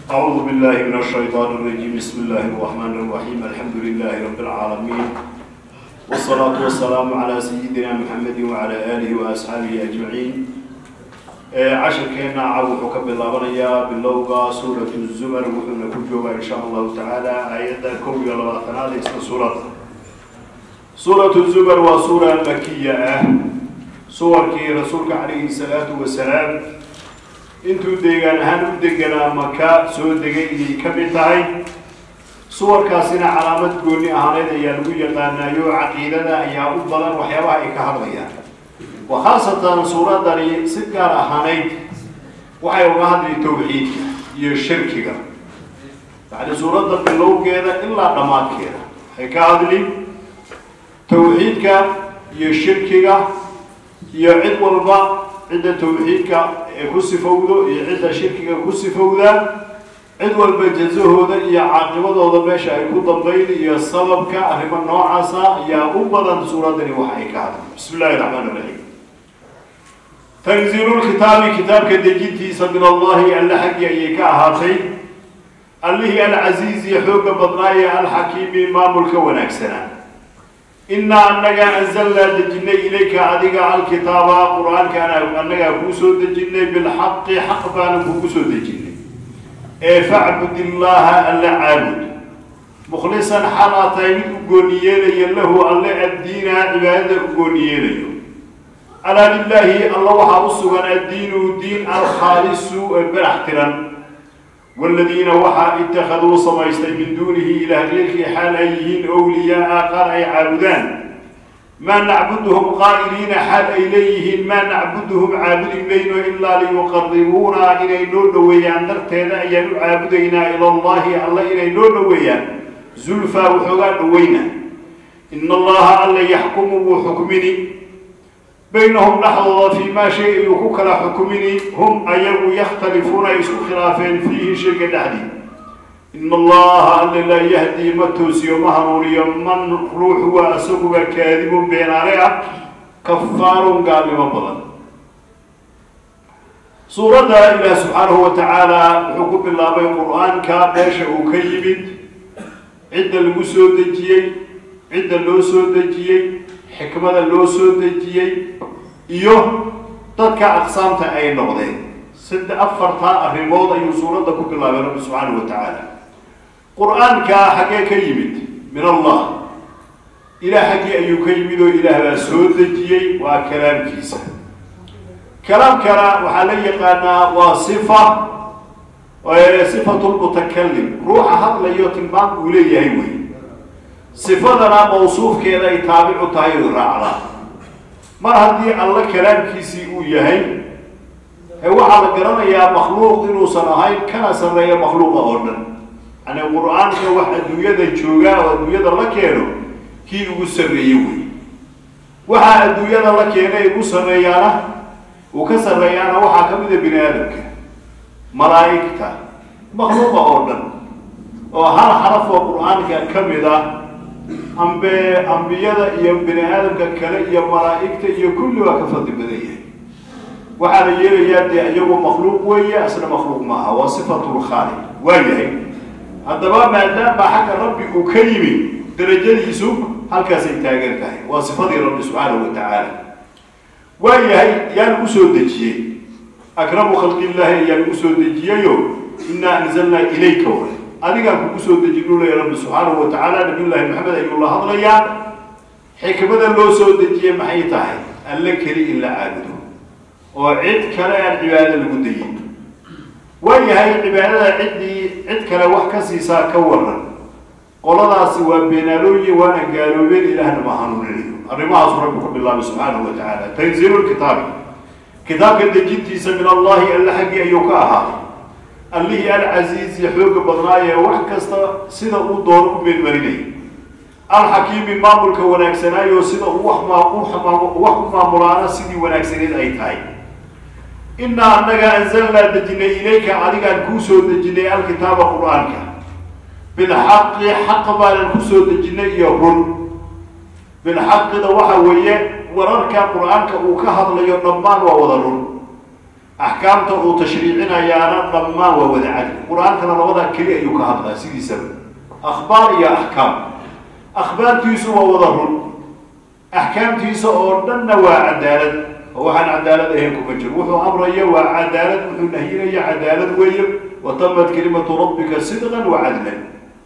أعوذ بالله من الشيطان الرجيم بسم الله الرحمن الرحيم الحمد لله رب العالمين والصلاة والسلام على سيدنا محمد وعلى آله وأصحابه أجمعين عشر كينا عاو حكم بالله باللوغة سورة الزمر وحنا كجوبة إن شاء الله تعالى آيات كوي لبعثنا اسم سورة سورة الزمر وسورة مكية سور كي رسولك عليه الصلاة والسلام intuu deegaan ahaan u deganaa maka soo degay inay ka mid tahay suwarkaasina calaamad gooni ahaaneed ayaa lagu yaqaanaayo caqiidada ayaa u badan waxyaabaha ay ka hadlayaan wa khaasatan suuradani si gaar ahaaneyd waxay uga hadli tawxiidka iyo shirkiga yacni suuradda bilowgeeda ilaa dhammaadkeeda waxay ka hadli tawxiidka iyo shirkiga iyo cid walba cidda tawxiidka ee ku sifowdo iyo cidda shirkiga ku sifowda cid walba jazahooda iyo caaqibadooda meesha ay ku dambayn iyo sababka arrimo noocaasa ayaa u badan suuradani waxa ay ka hadlay bismi illahi raxmaan iraxiim tanziilu lkitaabi kitaabka dejintiisa min allahi alle xaggii ayay ka ahaatay allihii alcasiizi xooga badnaaye alxakiimi maamulka wanaagsanaa inaa annagaa anzalnaa dejinay ilayka adiga alkitaaba qur-aankaana annagaa kuu soo dejinay bilxaqi xaq baana kuugu soo dejinay ee facbud illaaha alle caabud mukhlisan xal aa tahay mid u gooni yeelaya lahu alle addiina cibaadada u gooni yeelayo alaa lilaahi alla waxaa u sugan addiinu diin alkhaalisu ee barax tiran والذين وحا اتخذوا سميستي من دونه إلى غيرك حال أيهين أولياء قال أي عابدان ما نعبدهم قائلين حال إليهن ما نعبدهم عابد بين إلا ليقربونا إلى نور ويان درتنا أن عابدنا إلى الله الله إلى نور ويان زلفا وحقا وينا إن الله الله يحكم وحكمني بينهم لحظة فيما شيء يكوكلا حكمني هم أيو يختلفون يسو خلافين فيه شيء دحدي إن الله ألا لا يهدي متوسي ومهنوري من روح وأسوق كاذب بين عليها كفار قال مبضا سورة الله سبحانه وتعالى حكم الله بين القرآن كابيش وكيبت عند المسود الجيي عند اللوسود الجيي xikmada loo soo dejiyey iyo dadka aqsaamta ay noqdeen sadde afartaa arrimood ayuu suuradda ku bilaabay rabbi subxaanahu wa tacaala qur-aanka xaggee ka yimid min allah ilaah xaggii ayuu ka yimid oo ilaah baa soo dejiyey waa kalaamkiisa kalaamkana waxaa la yaqaanaa waa sifa sifatu lmutakalim ruuxa hadlayo tilmaam uu leeyahay wey sifadana mawsuufkeeda ay taabicu tahay oy raacdaa mar haddii alla kalaamkiisii uu yahay ee waxaa la garanayaa makhluuq inuusan ahayn kana sarreeya makhluuqa oo dhan yani qur-aanka wax adduunyada joogaa oo adduunyada la keeno kii ugu sarreeye wey waxaa adduunyada la keenay ugu sarreeyaana uu ka sarreeyaana waxaa ka mida bini aadamka malaa'igta makhluuqa oo dhan oo hal xaraf oo qur-aanka ka mid ah ambe ambiyada iyo bini aadamka kale iyo malaa'igta iyo kulli waa ka fadli badan yahay waxaa la yeelayaa dee iyagu makhluuq weeye asna makhluuq maaha waa sifatulkhaaliq waa yahay haddaba maadaama xagga rabbi uu ka yimi darajadiisu halkaasay taagan tahay waa sifadii rabbi subxaanahu wa tacaala waa yahay yaa lagu soo dejiyey akramu khalqillaahi ayaa lagu soo dejiyeyo inaa anzalnaa ilayka wa adigaan kugu soo dejinu leya rabbi subxaanahu wa tacaala nabiyullaahi maxamed ayuu la hadlayaa xikmada loo soo dejiyey maxay tahay alle keli in la caabudo oo cid kale aan cibaado lagu dayin waa yahay cibaadada ciddii cid kale wax ka siisaa ka waran qoladaasi waa beenaalooye waana gaaloobeen ilaahna ma hanuuninayo arrimahaasu rabbi ku bilaabay subxaanahu wa tacaala tanziilu lkitaabi kitaabka dejintiisa min allahi alle xaggii ayuu ka ahaaday allihii alcasiizi xooga badnaayee wax kasta sida uu doono u meelmarinay alxakiimi maamulka wanaagsanaayo sida uu wax u maamulaana sidii wanaagsaneed ay tahay inaa annaga anzalnaa dejinay ilayka adigaan kuu soo dejinay alkitaaba qur-aanka bilxaqi xaq baanan kusoo dejinay iyo run bilxaqida waxa weeye wararka qur-aanka uu ka hadlayo dhammaan waa wada run axkaamta uu tashriicinayaana dhammaan waa wada cadli qur-aankana labadaa keli ayuu ka hadlaa sidiisaba akhbaar iyo axkaam akhbaartiisu waa wada run axkaamtiisa oo dhanna waa cadaalad oo waxaan cadaalad ahayn kuma jiro wuxuu amraya waa cadaalad wuxuu nahyinaya cadaalad weeye watamat kelimatu rabbika sidqan wa cadlan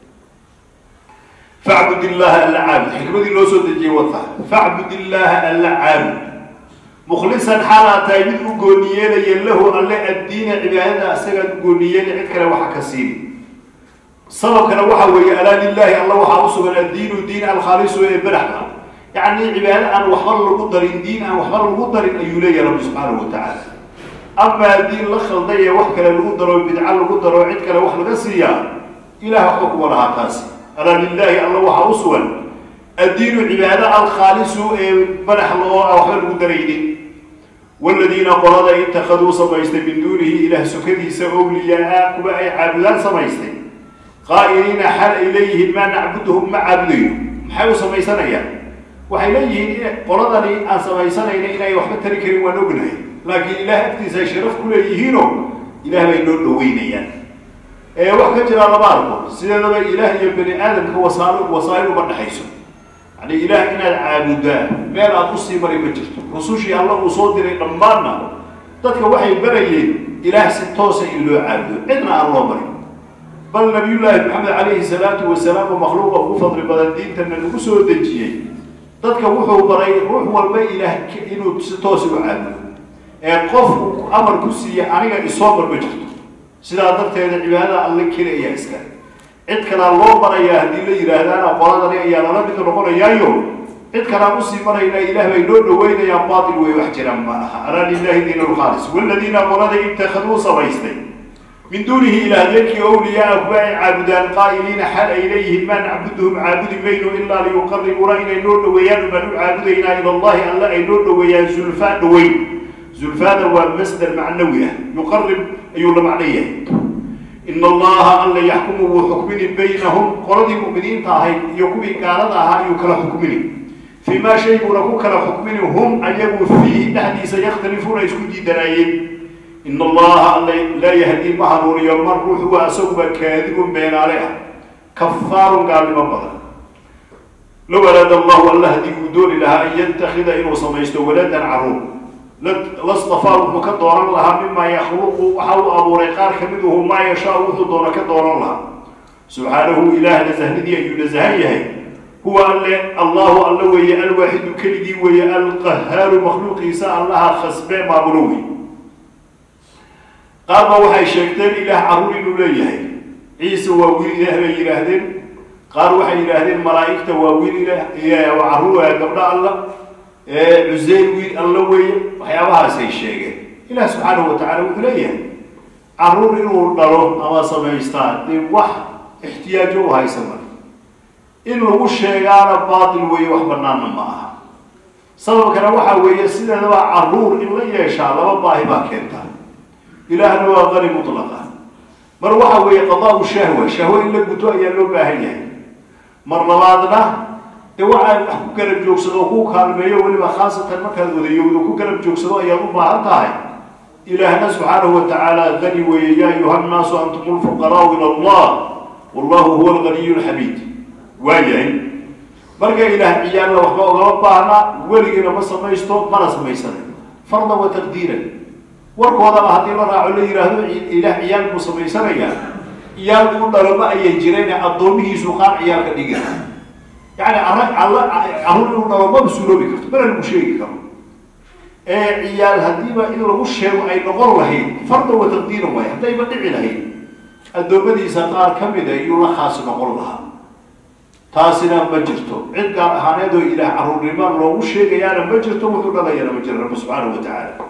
facbud illaha alla caabud xikmadii loo soo dejiyey wata facbud illaha alla caabud mukhlisan xaalaa tahay mid u gooniyeelaya lahu alle addiina cibaadada asagaad u gooniyeela cid kale waxa ka siini sababkana waxa weeye alaa lilahi alla waxaa u sugan addiinu diin alkhaalisu ee beraxda yacni cibaado aan waxba lagu darin diin aan waxba lagu darin ayuu leeyahay rabbi subxaanahu watacaala amaa diin la khalday ee wax kale lagu daro bidco lagu daro cid kale wax laga siiyaa ilah waxba kuma lahaa taasi alaa lilahi alla waxaa u sugan addiinu cibaado alkhaalisu ee badaxla oo aan waxba lagu daraynin waladiina qolada itakaduu samaystay min duunihi ilaah sukadiisa owliyaa kuwa ay caabudaan samaystay qaa'iliina xal ay leeyihiin maa nacbuduhum ma caabudayno maxay u samaysanayaan waxay leeyihiin qoladani aan samaysanayna inay waxba tari karin waan ognahay laakiin ilaah agtiisa ay sharaf ku leeyihiino ilaah bay noo dhaweynayaan ee wax ka jiraa lama arko sideedaba ilaah iyo bani aadamka wasaal wasaa'il uma dhexayso yani ilaah inaad caabudaa meel aada usii maray ma jirto rusushii alla uu soo diray dhammaanna dadka waxay barayeen ilaah si toosa in loo caabudo cidna aan loo marin bal nabiyullaahi maxamed calayhi salaatu wasalaam oo makhluuqa ugu fadli badan diintana lagu soo dejiyey dadka wuxuu baray ruux walba ilaah inuu si toosa u caabudo ee qofku amar ku siiya aniga isoo mar ma jirto sidaa darteeda cibaadada alle keli ayaa iskale cid kalaa loo barayaa haddii la yidhaahdaana qoladani ayaa lala mid noqonayaayo cid kalaan usii marayna ilaah bay noo dhaweynayaan baatil wey wax jiraan ma aha alaa lilahi diin alkhaalis waladiina qolada itakaduu samaystay min duunihi ilaahyeelkii owliyaa kuwa ay caabudaan qaa'iliina xal ay leeyihiin maa nacbuduhum caabudi mayno ilaa liyuqaribuuna inay noo dhaweeyaan ubaan u caabudaynaa ila allahi alle ay noo dhaweeyaan zulfaa dhaweyn zulfaada waa masdar macnawi ah yuqarib ayuu la macno yahay in allaha alla yaxkumu wuu xukmini baynahum qoladii mu'miniinta ahayd iyo kuwii gaalada ahaa ayuu kala xukmini fii maa shay buuna ku kala xukmini hum ayagu fiihi dhexdiisa yakhtalifuuna isku diidanaayeen in allaha alla laa yahdii ma hanuuniyo mar ruux waa isaguba kaadibun beenaale ah kafaarun gaalnimo badan low araada allahu alla haddii uu dooni lahaa an yantakida inuu samaysto waladan caruur lastafaa wuxuu ka dooran lahaa mimaa yakhluqu waxa uu abuuray qaar ka miduhu maa yashaa wuxuu doono ka dooran lahaa subxaanahu ilaah nasahnidii ayuu nasahan yahay huwa alle allahu alla weeye alwaaxidu keligii weeye alqahaaru makhluuqiisa allaha khasbee maamulo wey qaar ba waxay sheegteen ilaah carruur inuu leeyahay ciise waa wiil ilaah bay yidhaahdeen qaar waxay yidhaahdeen malaa'igta waa wiil ilaah carruur gabdho alla cuseyr wiil alla weeye waxyaabahaasay sheegeen ilaah subxaanahu watacala wuxuu leeyahay carruur inuu dhalo ama samaystaa dee wax ixtiyaajo u haysama in lagu sheegaana baatil weeye wax banaana ma aha sababkana waxa weeye sideedaba carruur in la yeeshaa laba baahi baa keentaa ilaahna waa qani mutlaqa mar waxa weeye qadaa-u shahwa shahwo in la guto ayaa loo baahan yahay mar labaadna dee waxaa wax ku garab joogsado oo ku kaalmeeyo weliba khaasatan markaad wadayowdo ku garab joogsado ayaad u baahan tahay ilaahna subxaanahu watacaala qani weeye yaa ayuha nnaasu antum lfuqaraau ila allah wallahu huwa alganiyu lxamiid waayahay marka ilaah ciyaalla waxba ogama baahna weligiina ma samaysto mana samaysana farda wa taqdiiran warkoodaba haddii la raaco la yidhaahdo ilaah ciyaal buu samaysanayaa ciyaal uu dhaloma ayay jireen addoomihiisu qaar ciyaal ka dhigi yani carruur inuu dhalo maba suuroobi karto mana lagu sheegi karo ee ciyaal haddiiba in lagu sheego ay noqon lahayd farda wa taqdiiran waay haddayba dhici lahayd addoommadiisa qaar ka mida iyuu la khaas noqon lahaa taasina ma jirto cid gaar ahaaneed oo ilaah carruurnimo loogu sheegayaana ma jirto wuxuu dhalayana ma jiro rabbi subxaanahu watacaala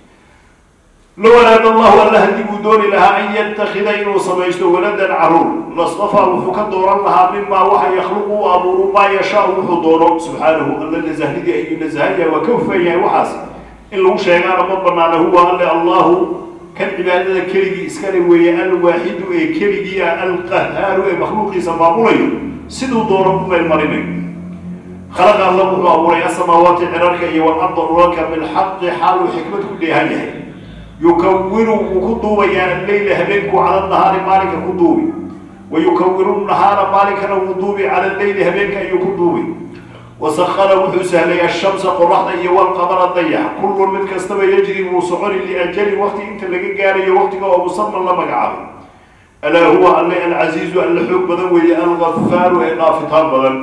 low araada allahu alla haddii buu dooni lahaa an yatakida inuu samaysto waladan caruur lastafaa wuxuu ka dooran lahaa mimaa waxa yakhluqu u abuuru maa yashaa wuxuu doono subxaanahu alla nasahnidii ayuu nasahaya waa ka hufan yahay waxaas in lagu sheegaana ma banaana huwa alle allahu kan cibaadada keligii iskale weeye alwaaxidu ee keligii ah alqahaaru ee makhluuqiisa maamulayo siduu doono u meelmarinayo khalaqa alla wuxuu abuuray asamaawaati cirarka iyo walarda dhulalka bilxaqi xaaluu xikmad ku dheehan yahay yukawiru wuu ku duubayaa alleyla habeenku cala nahaari maalinka ku duubi wa yukawiru nahaara maalinkana wuu duubi cala alleyli habeenka ayuu ku duubi wasakara wuxuu sahlay ashamsa qoraxda iyo walqamara dayax kullun mid kastaba yajri wuu soconi liajali waqti inta laga gaarayo waqtiga oo musaman la magacaabay alaa huwa alle alcasiizu alle xoog badan weeye algafaaru ee dhaafitaan badan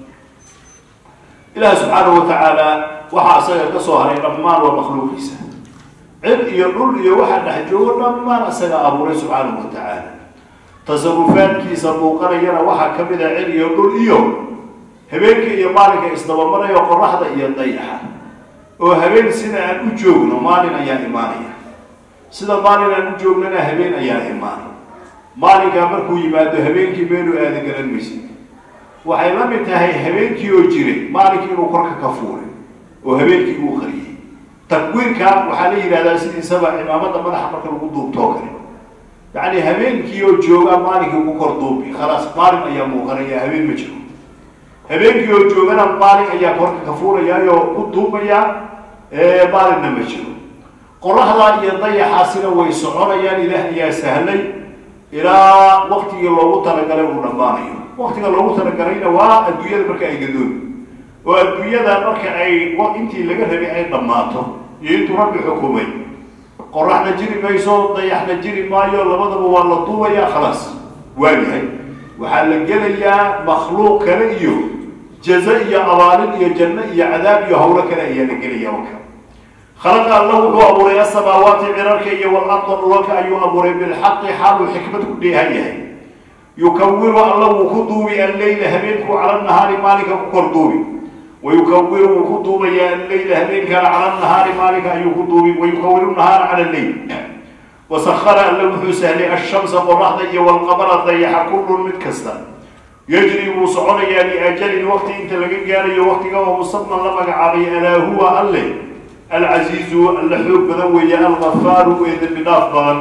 ilaah subxaanahu watacaala waxaa isaga ka soo haray dhammaan waa makhluuqiisa cid iyo dhul iyo waxaa dhex joogo dhammaan isaga abuuray subxaanahu watacaala tasarufaadkiisa muuqanayana waxaa ka mid a cid iyo dhul iyo habeenka iyo maalinka isdabamarayo qoraxda iyo dayaxa oo habeen sida aan u joogno maalin ayaa imaanaya sida maalin aan u joognana habeen ayaa imaanay maalinkaa markuu yimaado habeenkii meeluu aada garan maysid waxay la mid tahay habeenkii oo jiray maalinkii inuu korka ka fuuray oo habeenkii uu qariyey takwiirka waxaa la yidhahdaa sidiisaba cimaamada madaxa marka lagu duubtoo kale yacni habeenkii oo jooga maalinkii ugu kor duubi khalaas maalin ayaa muuqanaya habeen ma jiro habeenkii oo joogana maalin ayaa korka ka fuurayaayoo ku duubaya maalinna ma jiro qoraxda iyo dayaxaasina way soconayaan ilaah ayaa sahlay ilaa waktigii loogu talagalay uu dhammaanayo waktiga loogu talagalayna waa adduunyada marka ay gadoobi oo adduunyada marka ay intii laga rabay ay dhammaato iyo intuu rabbi xukumay qoraxna jiri mayso dayaxna jiri maayo labadaba waa la duubayaa khalaas waayahay waxaa la gelayaa makhluuq kale iyo jaza iyo abaalin iyo janno iyo cadaab iyo hawlo kale ayaa la gelaya waka khalaqa alla wuxuu abuuray asamaawaati cirarka iyo walarda dhulalka ayuu abuuray bilxaqi xaaluu xikmad ku dheehan yahay yukawiru alla wuu ku duubi alleyla habeenku cala nahaari maalinka ku kor duubi wayukawiru wuu ku duubayaa alleyla habeenkana cala nahaari maalinka ayuu ku duubi wayukawiru nahaara cala alleyl wasakara alla wuxuu sahlay ashamsa qoraxda iyo walqamara dayaxa kullun mid kasta yajri wuu soconayaa liajalin waqti inta laga gaarayo waqtiga oo musaman la magacaabay alaa huwa alle alcasiizu alla xoog badan weeye algafaaru ee dembi dhaaf badan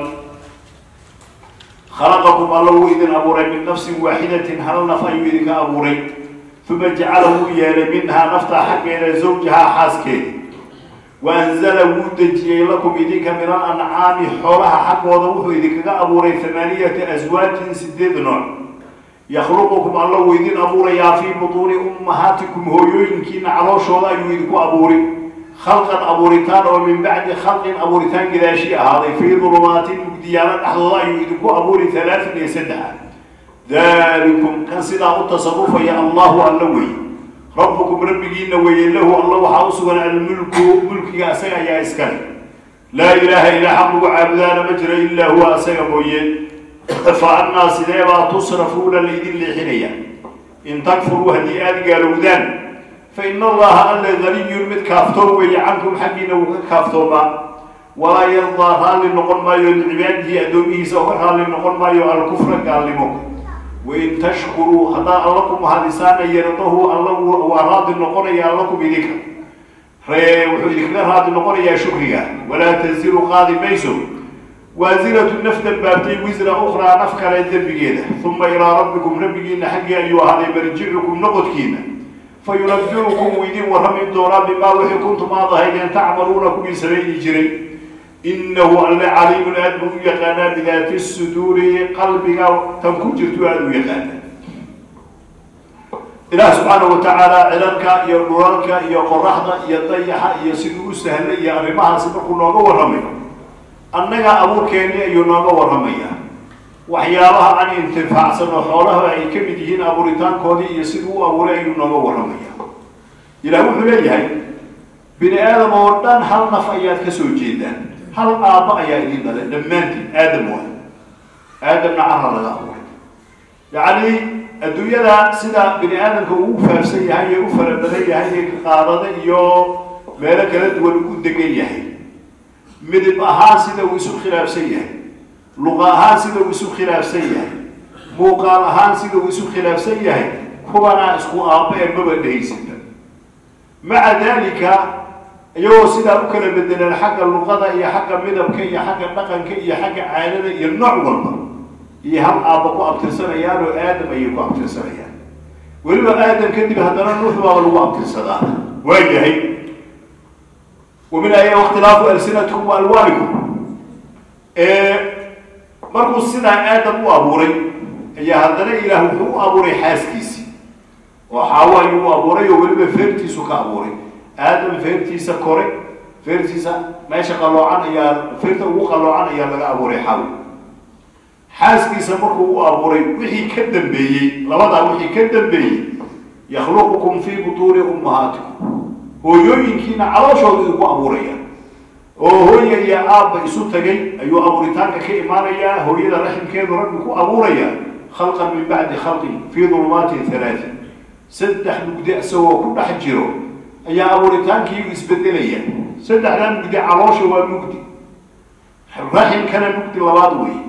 khalaqakum alla wuu idin abuuray min nafsin waaxidatin hal naf ayuu idinka abuuray uma jacala wuu yeelay minhaa naftaa xaggeeda zawjahaa xaaskeeda wa anzala wuu dejiyey lakum idinka min alancaami xoolaha xaggooda wuxuu idinkaga abuuray hamaaniyata aswaajin sideed nooc yakhluqukum alla wuu idin abuurayaa fii butuuni ummahaatikum hooyooyinkiina calooshooda ayuu idinku abuuri khalqan abuuritaan oo min bacdi khalqin abuuritaan gadaashii ahaaday fii dulumaatin mugdiyaalo dhexdooda ayuu idinku abuuri halaatin iyo saddexa dalikum kan sidaa u tasarufaya allahu alla weeye rabbukum rabbigiina weeye lahu alla waxaa u sugan almulku mulkiga asaga ayaa iskale laa ilaaha ilaa xaq lagu caabudaana ma jiro ilaa huwa asaga mooye fa annaa sideebaa tusrafuuna laydin leexinaya in takfuruu haddii aada gaalowdaan fa ina allaha alla ganiyun mid kaaftoon weeye cankum xaggiina wuu ka kaaftoomaa walaa yardaa raalli noqon maayo licibaadihi addoomihiisa oga raalli noqon maayo alkufra gaalnimo wain tashkuruu haddaa alla ku mahadisaana yardahu alla waa raadi noqonaya allakum idinka ree wuxuu idinkaga raadi noqonayaa shukriga walaa taziru qaadi mayso waasiratu naf dambaabtay wisra ukhraa naf kale dembigeeda uma ilaa rabbikum rabbigiina xaggii ayuu ahaaday marjicukum noqodkiina fa yunabicukum wuu idin warrami doonaa bimaa wixii kuntum aad ahaydeen tacmaluuna kuwii samayni jiray inahu alle caliimun aad buu u yaqaanaa bidaati suduuri qalbiga tan ku jirtu aada u yaqaana ilaah subxaanahu watacaala cilalka iyo dhulalka iyo qoraxda iyo dayaxa iyo siduu u sahlay iyo arrimahaasi markuu nooga warramay annaga abuurkeennii ayuu nooga warramayaa waxyaabaha aan intifaacsano xoolaha ay ka mid yihiin abuuritaankoodii iyo siduu u abuuray ayuu nooga warramayaa ilaah wuxuu leeyahay bini aadam oo dhan hal naf ayaad ka soo jeedaan hal aabba ayaa idin dhalay dhammaantiin aadam waay aadamna carra laga abuuray yacni adduunyada sida bini aadamka uu faafsan yahay ee u fara badan yahay ee qaadada iyo meelo kala duwan u degan yahay midib ahaan sida uu isu khilaafsan yahay luqa ahaan sida uu isu khilaafsan yahay muuqaal ahaan sida uu isu khilaafsan yahay kubanaa isku aabba ee maba dhehaysinba maca dalika iyagoo sidaa u kala bedeleen xagga luqada iyo xagga midabka iyo xagga dhaqanka iyo xagga caadada iyo nooc walba iyo hal aabba ku abtirsanayaan oo aadam ayay ku abtirsanayaan weliba aadam kadib haddana nuux baaba lagu abtirsadaa waa yahay wa min aya ikhtilaafu alsinatikum wa alwaanikum markuu sidaa aadam u abuuray ayaa haddana ilaah wuxuu u abuuray xaaskiisii oo xaawo ayuu u abuuray oo weliba feertiisu ka abuuray aadam feertiisa kore feertiisa meesha qaloocan ayaa feerta ugu qaloocan ayaa laga abuuray xaawo xaaskiisa markuu u abuuray wixii ka dambeeyey labadaa wixii ka dambeeyey yakhluqukum fii butuuni ummahaatikum hooyooyinkiina calooshooda idinku abuuraya oo hooya iyo aabba isu tagay ayuu abuuritaanka ka imaanayaa hooyada raximkeedu rabbi ku abuuraya khalqan min bacdi khalqin fii dulumaatin halaati saddex mugdi isagoo ku dhex jiro ayaa abuuritaankii isbedelaya saddexdaa mugdi caloosha waa mugdi raximkana mugdi labaad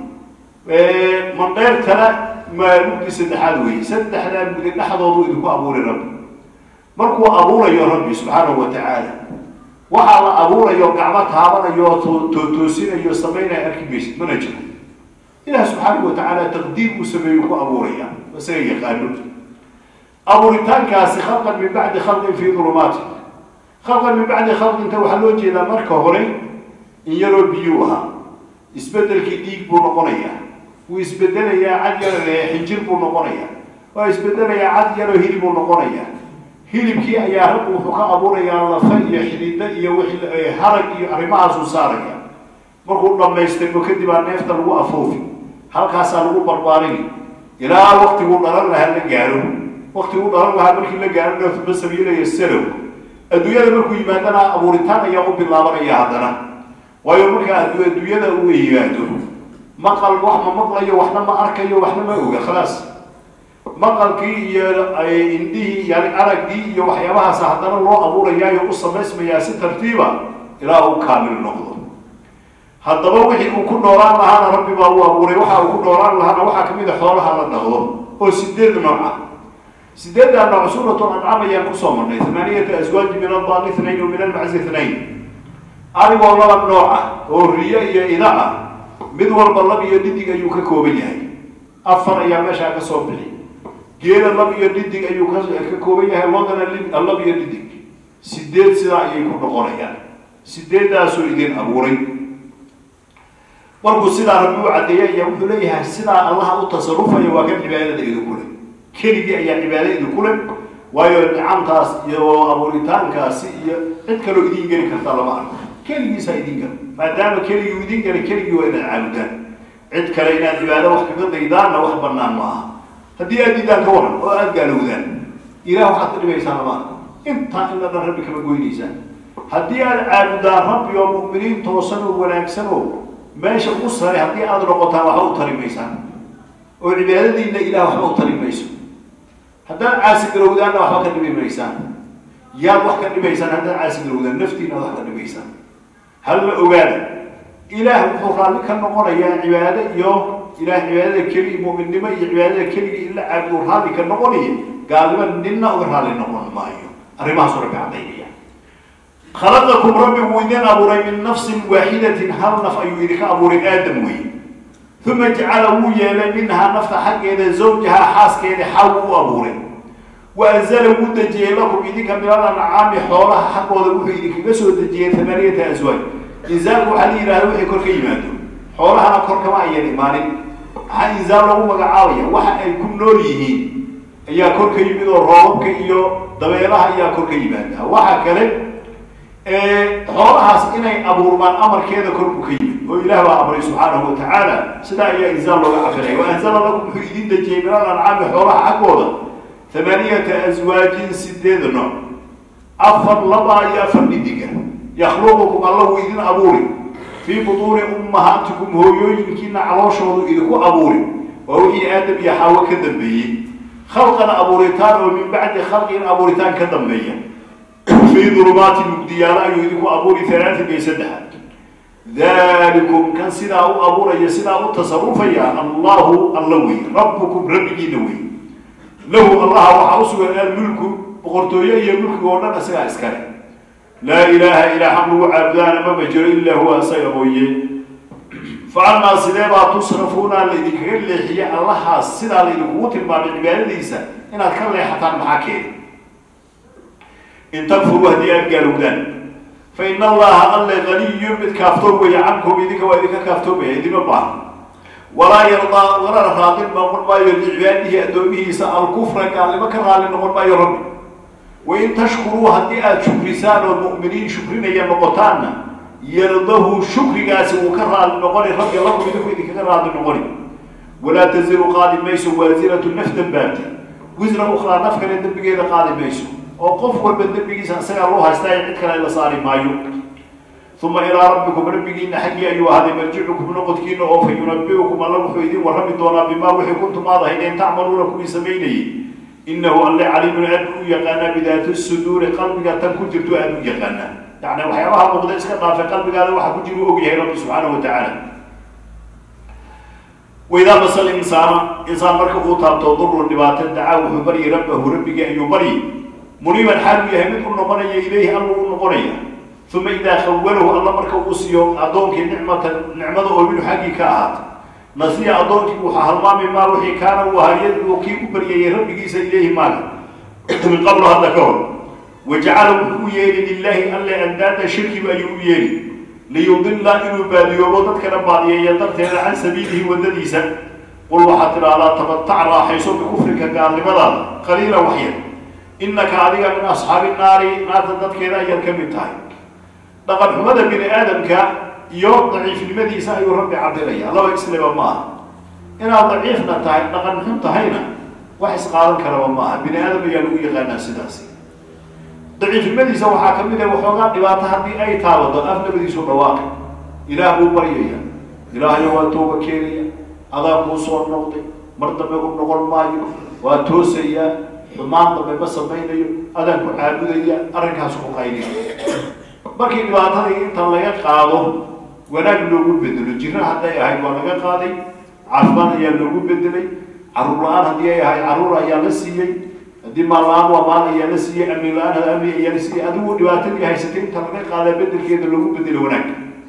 wey mandheertana maa mugdi saddexaad wey saddexdaa mugdi dhexdoodu idinku abuuray rabbi markuu abuurayo rabbi subxaanahu wa tacaala waxaa la abuurayo gacmo taabanayo tootoosinayo samaynayo arki maysid mana jiro ilaah subxaanahu wa tacaala taqdiir uu sameeyo ku abuuraya isaga yaqaano abuuritaankaasi khalqan min bacdi khalqin fii dulumaati khalqan min bacdi khalqinta waxaa loo jeedaa marka hore in yaroo biyuu ahaa isbedelkii dhiig buu noqonayaa wuu isbedelayaa cad yar xinjir buu noqonayaa waa isbedelayaa cad yaroo hilib buu noqonayaa hilibkii ayaa rabbi wuxuu ka abuurayaa lafa iyo xidida iyo wixii harag iyo arrimahaasuu saaraya markuu dhammaystirmo kadib aa neefta lagu afoofi halkaasaa lagu barbaarini ilaa waktiguu dhalan lahaa la gaaro waktiguu dhalan lahaa markii la gaaro neefba sabiilaya salow adduunyada markuu yimaadana abuuritaan ayaa u bilaabanaya haddana waayo markaa adduunyada uu yimaado maqal wax ma maqlayo waxna ma arkayo waxna ma oga khalaas maqalkii iyo indhihii yani araggii iyo waxyaabahaas haddana loo abuurayaayo u samaysmayaa si tartiiba ilaa uu kaamil noqdo haddaba wixii uu ku noolaan lahaana rabbi baa uu abuuray waxa uu ku noolaan lahaana waxaa kamid a xoolaha la dhaqdo oo sideed nooc ah sideeddaa nooc suuratu ancam ayaan kusoo marnay thamaaniyata aswaaji min addaani ithnayn wa min almaczi ithnayn arigoo laba nooc ah oo riyo iyo ida ah mid walba lab iyo dhidig ayuu ka kooban yahay afar ayaa meeshaa ka soo bixi geela lab iyo dhidig ayuu ka kooban yahay loodana lab iyo dhidig sideed sidaa ayay ku noqonayaan sideeddaasuu idin abuuray markuu sidaa rabbi u caddeeyay ayaa wuxuu leeyahay sidaa allaha u tasarufaya waa kan cibaadada idinku leh keligii ayaa cibaado idinku leh waayo nicamtaas iyo abuuritaankaasi iyo cid kaloo idiin geli kartaa lama arko keligiisaa idin gala maadaama keligii u idin galay keligii waa inaad caabudaan cid kale inaad cibaado wax kaga daydaanna wax banaan ma aha haddii aad diidaan ka waran oo aada gaalowdaan ilah waxaad ka dhibaysaan lama arko intaa in la dhan rabbi kama goynaysaan haddii aad caabudaan rabbi oo mu'miniin toosan oo wanaagsan oo meesha ugu sare haddii aada noqotaan waxba u tari maysaan oo cibaadadiina ilah waxba u tari mayso haddaad caasi garowdaanna waxba ka dhibi maysaan yaad wax ka dhibaysaan haddaad caasi garowdaan naftiina wax ka dhibaysaan hal la ogaada ilaah wuxuu raalli ka noqonayaa cibaado iyo ilaah cibaadada keli mu'minnimo iyo cibaadada keliga in la caabudo raalli ka noqonaya gaalnimo ninna uga raalli noqon maayo arrimahaasuu rabbi cadaynaya khalaqakum rabbi wuu idin abuuray min nafsin waaxidatin hal naf ayuu idinka abuuray aadam wey uma jacala wuu yeelay minhaa nafta xaggeeda zawjahaa xaaskeeda xaw u abuuray wa anzala wuu dejiyey lakum idinka minal ancaami xoolaha xaggooda wuxuu idinkaga soo dejiyey tamaaniyata aswaaj inzaalku waxaa la yidhahda wixii kor ka yimaado xoolahana kor kama ayan imaanin maxaa inzaal lagu magacaabaya waxa ay ku nool yihiin ayaa kor ka yimid oo roobabka iyo dabeelaha ayaa kor ka yimaada waxa kale xoolahaas inay abuurmaan amarkeeda kor buu ka yimid oo ilaah baa amray subxaanahu wa tacaala sidaa ayaa inzaal looga cabiraya wa anzala lakum wuxuu idin dejiyey min al ancaami xoolaha xaggooda thamaaniyata aswaajin sideed nooc afar labaa iyo afar dhidiga yakhluqukum alla wuu idin abuuri fii butuuni ummahaatikum hooyooyinkiina calooshoodu idinku abuuri waa wixii aadam iyo xaawo ka dambeeyey khalqan abuuritaan oo min bacdi khalqin abuuritaan ka dambeeya fii dulumaati mugdiyaalo ayuu idinku abuuri halaatin iyo saddexa dalikum kan sidaa u abuuraya sidaa u tasarufaya allahu alla wey rabbukum rabbigiina wey lahu allaha waxaa u sugan almulku boqortooyo iyo mulkiga oo dhan isagaa iskale laa ilaaha ilaa xaq lagu caabudaana mama jiro ilaa huwa isaga mooye faanaa sidee baa tusrafuuna laydinkaga leexiye allahaas sidaa laydinkugu tilmaamay cibaadadiisa inaad ka leexataan maxaa keena in takfuruu haddii aad gaalowdaan fa ina allaha alle ganiyun mid kaaftoob weeye cankum idinka waa idinka kaaftoobaya idima baahan walaa yardaa walana raadin noqon maayo licibaadihi addoomihiisa alkufra gaalnimo ka raali noqon maayo rabbi wain tashkuruu haddii aada shukrisaan oo mu'miniin shukrinaya noqotaanna yardahu shukrigaasi wuu ka raali noqoni rabbi lakum idinku idinkaga raali noqoni walaa taziru qaadi mayso waasiratu naf dambaabta wisra ukhraa naf kale dembigeeda qaadi mayso oo qof walba dembigiisa isagaa loo haystaa cid kale la saari maayo uma ilaa rabbikum rabbigiina xaggii ayuu ahaaday marjicukum noqodkiina oo fa yunabiukum alla wuxuu idin warrami doonaa bimaa wixii kuntum aad ahaydeen tacmaluuna kuwii samaynayay inahu alle caliimun aad u yaqaanaa bidaati suduuri qalbiga tan ku jirto aad u yaqaanaa yani waxyaabaha muuqda iska dhaafay qalbigaada waxa ku jira u ogyahay rabbi subxaanahu wa tacaala waidaa masal insaana insaan marka uu taabto durun dhibaato dacaa wuxuu baryi rabbahu rabbigii ayuu baryi muniiban xaal uu yahay mid u noqonaya ilayhi alla u noqonaya uma idaa khawalahu alla marka uu siiyo addoonkii nicmata nicmada oo minhu xaggii ka ahaata nasiya addoonkii wuxuu halmaami maa wixii kaana uu ahaa yadcuu kii u baryayay rabbigiisa ilayhi maaga min qablo hadda ka hor wajacala wuxuu u yeeli lilaahi alle andaada shirkiba ayuu u yeeli liyudilla inuu baadiyoobo dadkana baadiyeeya darteeda can sabiilihi waddadiisa qul waxaad tidhaahdaa tabatac raaxayso bikufrika gaalnimadaada qaliila waxyar innaka adiga min asxaabi naari naarta dadkeeda ayaad ka mid tahay dhaqan xumada bini aadamka iyo daciifnimadiisa ayuu rabbi cabiraya laba isleba maaha inaad daciifna tahay dhaqan xun tahayna wax isqaadan karaba maaha bini aadam ayaa lagu yaqaanaa sidaasi daciifnimadiisa waxaa ka mid ah waxoogaa dhibaato haddii ay taabato afnabadiisu dhawaaqi ilaah buu baryaya ilaahyo waa tooba keenaya adaa kuu soo noqday mar dambe u noqon maayo waa toosayaa xumaan dambe ma samaynayo adaan ku caabudaya arrinkaas ku qayliya markii dhibaatadii inta laga qaado wanaag loogu bedelo jiro hadday ahayd waa laga qaaday caafimaad ayaa loogu bedelay caruur la-aan haddii ay ahayd caruur ayaa la siiyey haddii maal la-aan waa maal ayaa la siiyey amni la-aan had amni ayaa la siiyey adigu dhibaatadii haysatay inta laga qaadaa bedelkeeda loogu bedelo wanaag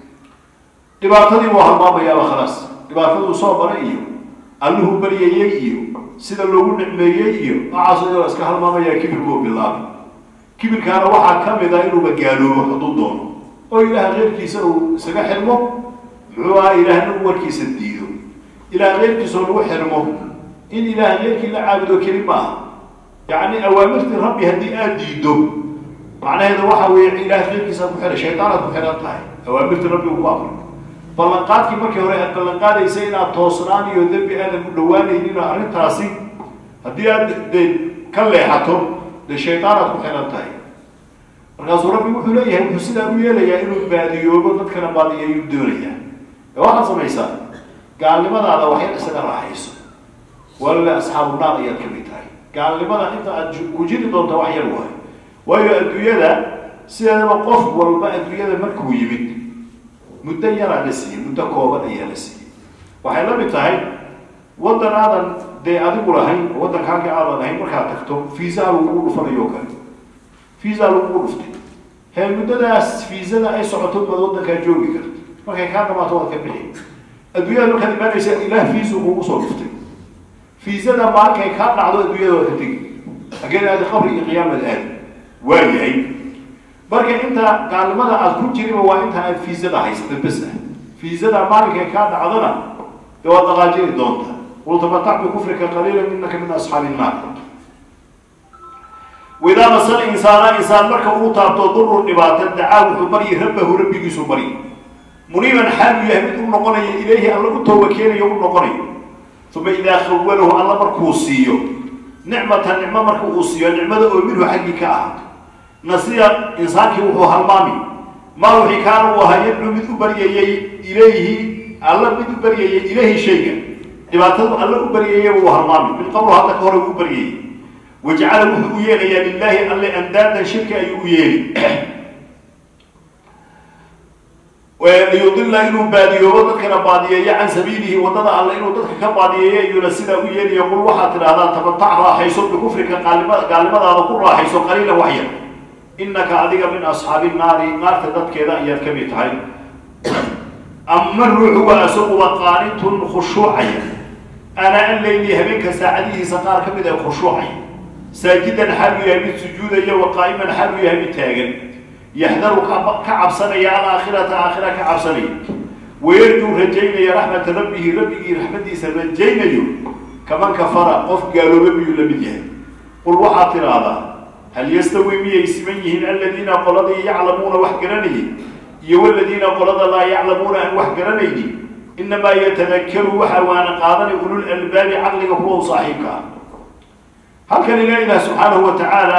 dhibaatadii waa halmaamayaaba khalaas dhibaataduu soo maray iyo alluhu baryayey iyo sida loogu nicmeeyey iyo noocaas iska halmaamayaa kibirkuu bilaabay kibirkaana waxaa ka mid ah inuuba gaaloobo hadduu doono oo ilaah keyrkiisa uu isaga xirmo muxuu aha ilaahna uu warkiisa diido ilaah keyrkiisoo lagu xirmo in ilaah keyrkii la caabudo keli maaha yacni awaamirtii rabbi haddii aada diido macnaheeda waxa weeye ilaah keyrkiisaad ku xihay shaydaanaad ku xihan tahay awaamirtii rabbi uu ku amray ballanqaadkii markii hore aad ballanqaadaysa inaad toosnaan iyo dembi aadan u dhawaanaynin oo arrintaasi haddii aad de ka leexato dee shaydaanaad ku xihan tahay markaasuu rabbi wuxuu leeyahay wuxuu sidaa u yeelayaa inuu baadiyoobo dadkana baadiyeeyuu doonayaa ee waxaad samaysaa gaalnimadaada waxyar isaga raaxayso walla asxaabu naar ayaad ka mid tahay gaalnimada inta aad ku jiri doonta wax yar waayo waayo adduunyada sideedaba qof walba adduunyada markuu yimid muddo yaraa la siiyey muddo kooban ayaa la siiyey waxay la mid tahay waddan aadan dee adigu lahayn waddanka halkii aadan lahayn markaad tagto fiisaha lagugu dhufanayo o kale fiisa lagugu dhuftay hee muddadaas fiisada ay socoto baad waddankaa joogi karta markay kaa dhamaato waad ka bixi adduunyada markaad imaanaysa ilaah fiisu kugu soo dhuftay fiisada maalinkay kaa dhacdo adduunyada waad ka tegi hageen aadi qabri iyo qiyaamad aadi waa yahay marka inta gaalnimada aad ku jiriba waa inta aad fiisada haysata bes ah fiisada maalinkay kaa dhacdona dee waad dhaqaajiri doonta qul tamatac bikufrika qaliilan innaka min asxaabi innaar waidaa masal insaana insaan marka uu taabto durun dhibaato dacaa wuxuu baryi rabbahu rabbigiisu baryi muniiban xaal uu yahay mid u noqonaya ilayhi alla u tooba keenayo u noqonayo uma idaa khawalahu alla markuu siiyo nicmata nicmo marka uu siiyo nicmada oo minhu xaggii ka ahaato nasiya insaankii wuxuu halmaami maa wixii kaana uu ahaa yadcu mid u baryayey ilayhi alla mid u baryayey ilayhi shayga dhibaatadu alla u baryayey uu halmaami min qablo hadda ka hore uu baryayey wajacala wuxuu u yeelayaa lilaahi alle andaadan shirki ayuu u yeeli liyudila inuu baadiyoobo dadkana baadiyeeyo can sabiilihi waddada alle inuu dadka ka baadiyeeyo ayuuna sidaa u yeelaya qul waxaad tidhahdaa tabatac raaxayso bikufrika gaalima gaalnimadaada ku raaxayso qaliila waxyar innaka adiga min asxaabi naari naarta dadkeeda ayaad ka mid tahay ama ruuxu waa isaguba qaanitun khushuucaya ana an leyli habeenka saacadihiisa qaar ka mid ay khushuucaya saajidan xaal uu yahay mid sujuudaya wa qaa'iman xaal uu yahay mid taagan yaxdaru ka cabsanaya alaakhirata aakhira ka cabsanaya wayarjuu rajaynaya raxmata rabbihi rabbigii raxmadiisa rajaynayo kaman kafara qof gaalooba miyuu la mid yahay qul waxaad tidhaahdaa hal yastawi miyay siman yihiin aladiina qoladii yaclamuuna wax garanayay iyo waladiina qolada laa yaclamuuna aan wax garanaynin inamaa yatadakaru waxa waana qaadanay ulul albaabi caqliga kuwa u saaxiibka ah halkan ila ilah subxaanahu wa tacaala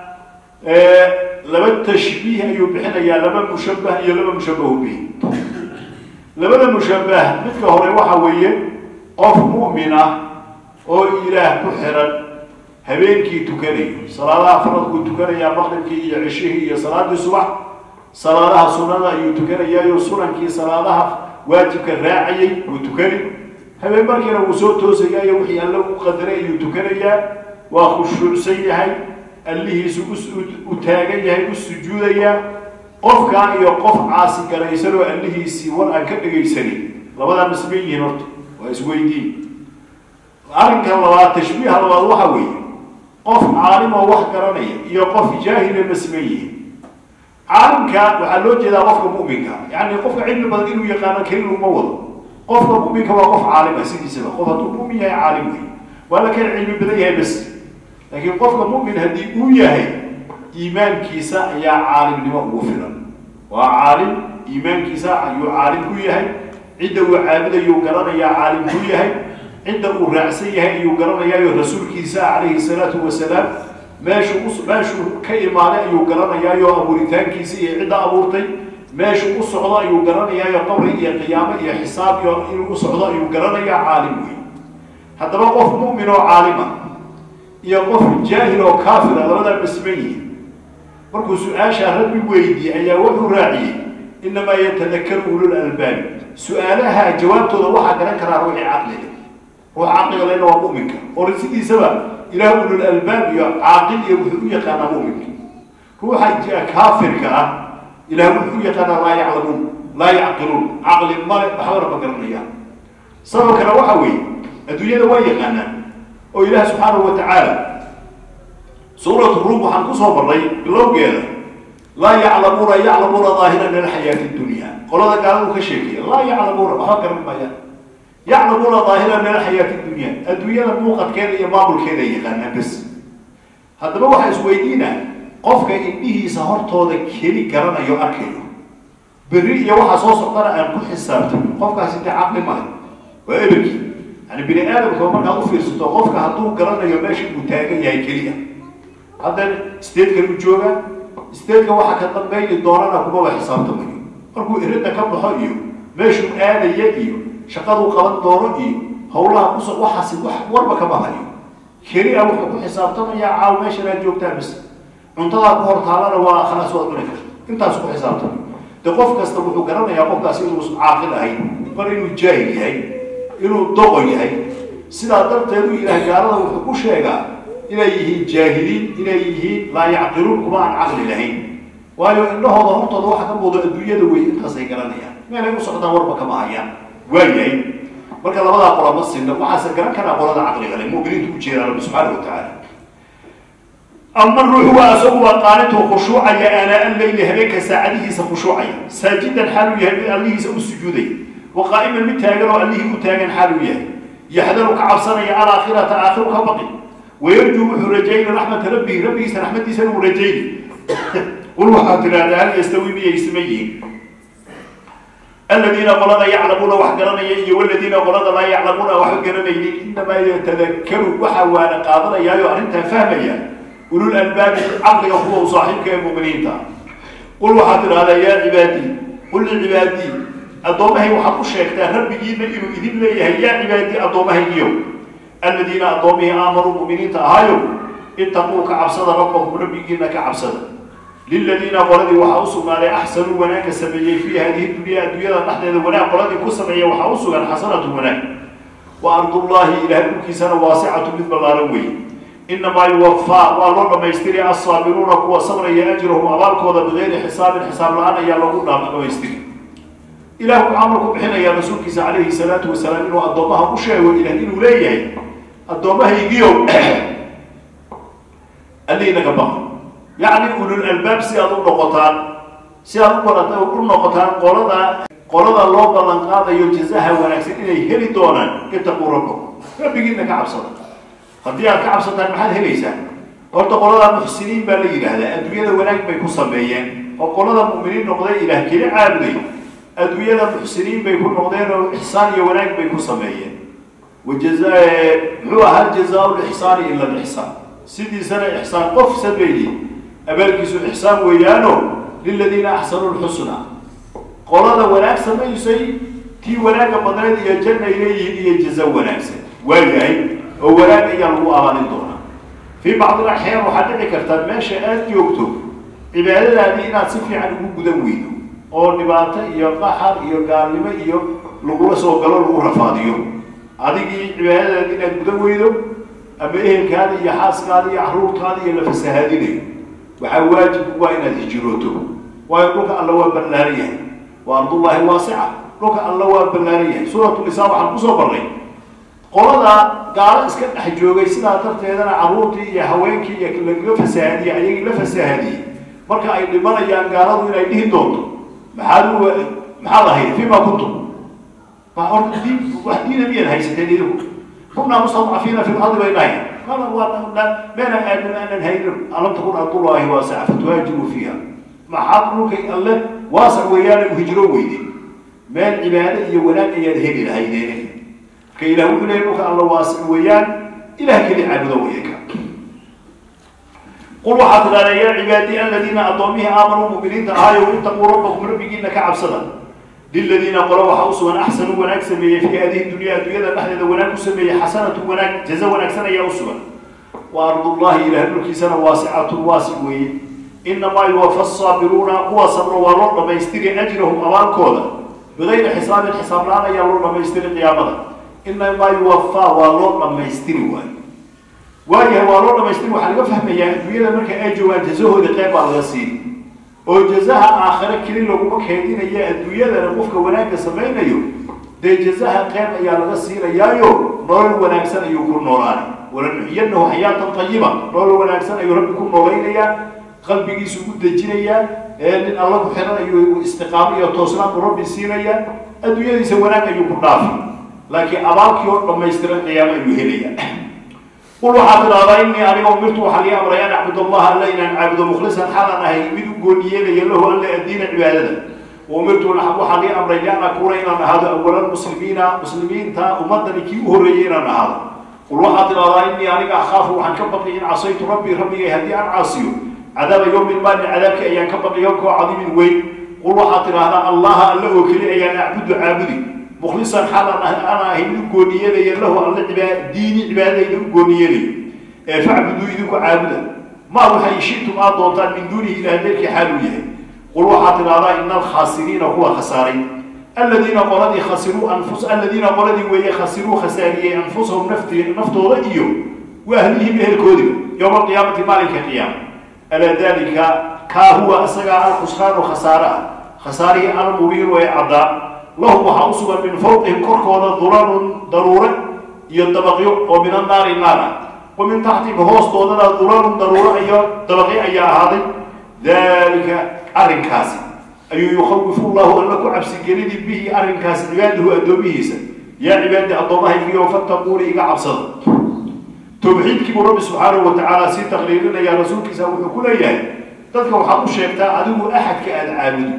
laba tashbiih ayuu bixinayaa laba mushabbah iyo laba mushabbahu bih labada mushabbah midka hore waxa weeye qof mu'min ah oo ilaah ku xiran habeenkii tukanayo salaadaha faradkuu tukanayaa maqribkii iyo cishihii iyo salaadii subax salaadaha sunada ayuu tukanayaayo sunankii salaadaha waajibka raacayay wuu tukani habeen markiina wuu soo toosayaayo wixii alle u qadaray ayuu tukanayaa waa khushuucsan yahay allihiisu u taagan yahay u sujuudayaa qofkaa iyo qof caasi garaysan oo allihiisii war aan ka dhegaysanin labadaa ma siman yihiin horta waa isweydiin arrinkan labaad tashbiiha labaad waxa weeye qof caalim oo wax garanaya iyo qof jaahila ma siman yihiin caalimka waxaa loo jeedaa qofka mu'minka yani qofka cilmi badan inuu yaqaano keli uma wado qofka mu'minka waa qof caalim ah sidiisaba qof hadduu mu'min yahay caalim wey waa la kala cilmi badan yahay bas laakiin qofka mu'min haddii uu yahay iimaankiisa ayaa caalimnimo ugu filan waa caalim iimaankiisa ayuu caalim ku yahay cidda uu caabudayuu garanayaa caalim ku yahay cidda uu raacsan yahay ayuu garanayaayo rasuulkiisa calayhi salaatu wasalaam meeshuu meeshuu ka imaaday ayuu garanayaayo abuuritaankiisa iyo cidda abuurtay meeshuu u socdo ayuu garanayaayo qabri iyo qiyaamo iyo xisaab iyo inuu u socdo ayuu garanayaa caalim wey haddaba qof mu'min oo caalima iyo qof jaahil oo kaafira labadaa basman yihin markuu su-aashaa rabbi weydiiyey ayaa wuxuu raaciyey inamaa yatadakaru ulul albaabi su-aalaha jawaabtooda waxaa garan karaa ruuxii caqliga ruux caqliga lena waa mu'minka oo sidiisaba ilaah ulul albaab iyo caaqil iyo wuxuu u yaqaanaa mu'minka ruuxa kaafirka ah ilaah wuxuu u yaqaanaa laa yaclamuun laa yacqiluun caqli male waxbana ma garanayaan sababkana waxa weeye adduunyada waa yaqaanaan oo ilaah subxaanahu wa tacaala suuratu ruum waxaan kusoo marnay bilowgeeda laa yaclamuuna yaclamuuna daahira min alxayaati dunya qolada gaaladu ka sheekaya laa yaclamuuna waxba garan maayaan yaclamuuna daahira min alxayaati dunya adduunyada muuqadkeeda iyo maamulkeeda ay yaqaanaan bas haddaba waxaa isweydiina qofka indhihiisa hortooda keli garanayo arkayo berri iyo waxaa soo socdana aan ku xisaabtan qofkaasi dee caqli male waa eberkii yani bini aadamka markaad u fiirsato qofka hadduu garanayo meesha uu taagan yahay keliya hadda statekan u jooga stateka waxa ka dambayni doonana kumaba xisaabtamayo markuu iridda ka baxo iyo meeshuu aadaya iyo shaqaduu qaban doono iyo hawlaha kuso waxaasi wax warba kama hayo keli a wuxuu ku xisaabtamayaa caaw meeshan aad joogtaa bis cuntadaa ku hor taalana waa khalaas waad cuni karta intaas ku xisaabtamay de qof kasta wuxuu garanayaa qofkaasi inuu caaqil ahayn mar inuu jaahil yahay inuu doqon yahay sidaa darteedu ilaah gaalada wuxuu ku sheegaa inay yihiin jaahiliin inay yihiin laa yacqiluun kuma aan caqli lahayn waayo indhahooda hortooda waxa ka muuqdo adduunyada wey intaasay garanayaan meelay u socdaan warba kama hayaan waa yahay marka labadaa qola ma sinna waxaase garan karaa qolada caqliga leh mu'miniintu u jeedaa rabbi subxaana wa tacaala ama ruuxu waa asagu waa qaanituu khushuucaya aanaa alleyli habeenka saacadihiisa khushuucaya saajidan xaaluu yahay mid allihiisa u sujuudaya wa qaa'iman mid taagan oo allihii u taagan xaaluu yahay yaxdaru ka cabsanaya alaakhirata aakhiru ka baqi wayarjuu wuxuu rajayna raxmata rabbihi rabbigiisa raxmadiisana uu rajayni qul waxaad tidhahdaa hal yastawi miyay siman yihiin aladiina qolada yaclamuuna wax garanaya iyo waladiina qolada laa yaclamuuna waxba garanaynin inamaa yatadakaru waxa waana qaadanayaayo arrintaa fahmaya ulul albaabi caqliga kuwa u saaxiibka ee mu'miniinta qul waxaad tidhahdaa yaa cibaadii qul licibaadii addoommahay waxaad u sheegtaa rabbigiina inuu idin leeyahay yaa cibaadii addoommahaygiyo aladiina addoommihii aamanuu mu'miniinta ahaayo ittaquu ka cabsada rabbakum rabbigiina ka cabsada liladiina qoladii waxaa u sugnaaday axsanuu wanaagga sameeyey fii hadihi dunya adduunyada dhexdeeda wanaag qoladii ku sameeya waxaa u sugan xasanatu wanaag wa ardullaahi ilahay dhulkiisana waasicatu mid ballaaran weeye inamaa yuwafaa waa loo dhammaystiri assaabiruuna kuwa sabraya ajrahum abaalkooda bigayri xisaabin xisaab la-aan ayaa lagu dhamaystiri ilah wuxuu amar ku bixinayaa rasuulkiisa calayhi salaatu wasalaam inuu addoommaha u sheego ilah inuu leeyahay addoommahaygiiow alliinaga baqa yacni ulul albaab si aad u noqotaan si aad u barata u noqotaan qolada qolada loo ballan qaadayo jazaha wanaagsan inay heli doonaan itaquu rabbakum rabbigiina ka cabsada haddii aad ka cabsataan maxaad helaysaan horta qolada muxsiniin baa la yidhaahdaa adduunyada wanaag bay ku sameeyeen oo qolada mu'miniin noqday ilaah keli caabuday adduunyada muxsiniin bay ku noqdeen oo ixsaan iyo wanaag bay ku sameeyeen wajaza muxuu ahaa jazaa lixsaani ila lixsaan sidiisana ixsaan qof sameeyey abaalkiisu ixsaan weeyaano liladiina axsanuu lxusna qolada wanaag samaysay tii wanaagga badneed iyo janna ay leeyihiin iyo jaza wanaagsan waayahay oo wanaag ayaa lagu abaalin doonaa fii bacdi alaxyaan waxaad dhici kartaa meesha aada joogto cibaadadaadii inaad si fiican ugu gudan weydo oo dhibaato iyo qaxar iyo gaalnimo iyo lagula soo galo lagu rafaadiyo adigii cibaadadaadi inaad gudan weydo ama ehelkaada iyo xaaskaada iyo caruurtaada iyo la fasahaadinayo waxaa waajib waa inaad hijirooto waayo dhulka alla waa ballaaran yahay waa ardullaahi waasica dhulka alla waa ballaaran yahay suuratu nisaa waxaan kusoo barnay qolada gaalo iska dhex joogay sidaa darteedana carruurtii iyo haweenkii iyo lagaga fasahaadiyey ayagii la fasahaadiyey marka ay dhimanayaan gaaladu inay dhihi doonto maxaad u maxaad ahayd fima kuntum ma horta diin wax diina miyaad haysateen idinku kunaa mustadcafiina fi lardi bay dhahay qala waa meena aadam aanan haynin alam takun ardullaahi waasica fatuhaajiru fiiha maxaad dhulkay alle waasac weeyaana u hijro weyde meel cibaado iyo wanaag ayaad heli lahaydeene marka ilah wuxuu leeyay dhulka alla waasic weeyaan ilah keli caabudo weeyaka qul waxaad tidhahdaa yaa cibaadii aladiina addoommihii aamanuu mu'miniinta ahaayo itaquu rabbakum rabbigiina ka cabsada liladiina qolo waxaa usugan axsanuu wanaag sameeyey fii hadihi dunya adduunyada dhexdeeda wanaag ku sameeyey xasanatu wanaag jaza wanaagsan ayaa usugan wa ardullahi ilaah dhulkiisana waasicatun waasic weeye inamaa yuwafa asaabiruuna kuwa sabro waa loo dhamaystiri ajrahum abaalkooda bigayri xisaabin xisaab la-aan ayaa loo dhamaystiri qiyaamada inamaa yuwafaa waa loo dhamaystiri waayo waayahay waa loo dhamaystiri waxaa laga fahmayaa adduunyada marka ay joogaan jazahooda qeyb baa laga siini oo jazaha aakhire keli laguma keedinaya adduunyadana qofka wanaagga samaynayo dee jazaha qeyb ayaa laga siinayaayo nolol wanaagsan ayuu ku noolaana walanuxiyanahu xayaatan tayiba nolol wanaagsan ayuu rabbi ku noolaynayaa qalbigiisu u dejinayaa nin alla ku xiran ayuu istiqaamo iyo toosnaan u rabbi siinayaa adduunyadiisa wanaag ayuu ku dhaafi laakiin abaalkii oo dhamaystiran qiyaamo ayuu helaya qul waxaad tidhahdaa inii aniga umirtu waxaa lii amray an acbud allaha alla inaan caabudo mukhlisan xalan ahay mid u gooniyeelaya lahu alla addiina cibaadada umirtu waxaa lii amray lian akuuna inaan ahaado awalan muslimiina muslimiinta ummadani kii u horreeyay inaan ahaado qul waxaad tidhahdaa inii aniga akhaafu waxaan ka baqi in casaytu rabbii rabbigay haddii aan caasiyo cadaaba yowmin maalin cadaabkii ayaan ka baqi yowmkoo cadiimin weyn qul waxaad tidhahdaa allaha alla oo keli ayaan acbudu caabudi mukhlisan xalan ana ahay mid u gooniyeelaya lahu alla diini cibaadadayda u gooniyeelayo ee facbuduu idinku caabuda ma waxay shitum aad doontaan min duunihi ilaah deelkii xaaluu yahay qul waxaad tidhahdaa ina alkhaasiriina kuwa khasaaray aladiina qoladii khasiruu anfus aladiina qoladii weeye khasiruu khasaariyey anfusahum nafti naftooda iyo wa ahlihim ehelkoodiba yowma alqiyaamati maalinka qiyaama alaa dalika kaa huwa isagaa alkhusraanu khasaare ah khasaarihii almubiinu ee caddaa lahum waxaa usugan min fawqihim korkooda dulanun daruure iyo dabaqyo oo min annaari naar ah wa min taxtihim hoostoodana dulanun daruure iyo dabaqyo ayaa ahaaday dalika arrinkaasi ayuu yukhawifu llahu alla ku cabsigelini bihi arrinkaasi cibaadahu addoomihiisa yaa cibaadi addoommahaygiyo fattaquuni iga cabsada tawxiidkii buu rabbi subxaanahu watacaala sii taqliilinaya rasuulkiisa wuxuu ku leeyahay dadka waxaad u sheegtaa adigu axadka aada caabudo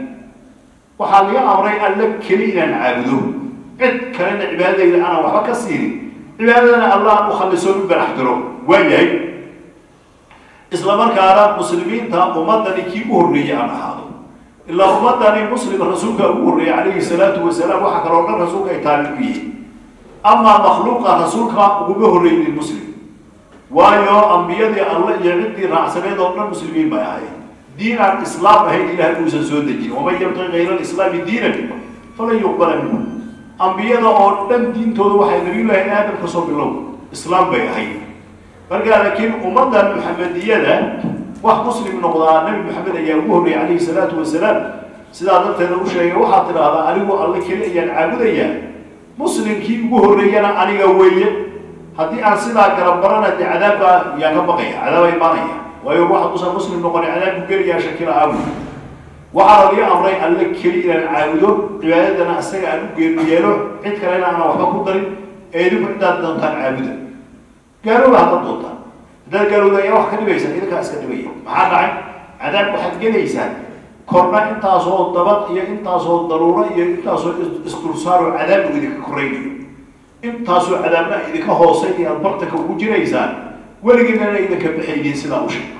waxaa laga amray alla keli inaan caabudo cid kalena cibaadadayda aanan waxba ka siinin cibaadadana allah u khaliso u barax diro waa yahay isla markaana muslimiinta ummadani kii u horreeyey aan ahaado ilaa ummadani muslim rasuulka ugu horreeyey calayhi salaatu wasalaam waxa kaloo dhan rasuulka ay taabi ku yihiin amaa makhluuqa rasuulka uguma horreynin muslim waayo ambiyadii alle iyo ciddii raacsaneed oo dhan muslimiin bay ahayd diin aan islaam ahayn ilaah uusan soo dejin waman yabtaqi kayra alislaami diinan falan yuqbala minhu ambiyada oo dhan diintooda waxay nabiyullaahi aadam kasoo bilow islaam bay ahayd markaa laakiin ummaddan muxamediyada wax muslim noqdaa nabi maxamed ayaa ugu horreeyay calayhi salaatu wasalaam sidaa darteeda u sheegay waxaad tidhaahdaa anigu alle keli ayaan caabudayaa muslimkii ugu horreeyana aniga weeye haddii aan sidaa garabarana dee cadaabba yaan ka baqaya cadaaba imaanaya waayo wax haduusan muslim noqonin cadaabku geliyaa shakila aabu waxaa laliga amray alle keli inaan caabudo cibaadadana isaga aan u geenu yeelo cid kalena aanan waxba ku darin ee idinku ciddaad doontaan caabuda gaalooba haddaad doontaan haddaad gaalowda ayaa wax ka dhibaysaa idinkaa iska dhibaya maxaa dhacay cadaab waxaad gelaysaan korna intaasoo dabad iyo intaasoo daruuro iyo intaasoo isdulsaaroo cadaab uu idinka koraynayo intaasoo cadaabna idinka hoosay inaad bartanka ugu jiraysaan weligiinana idinka baxaydiin sidaa u sheeg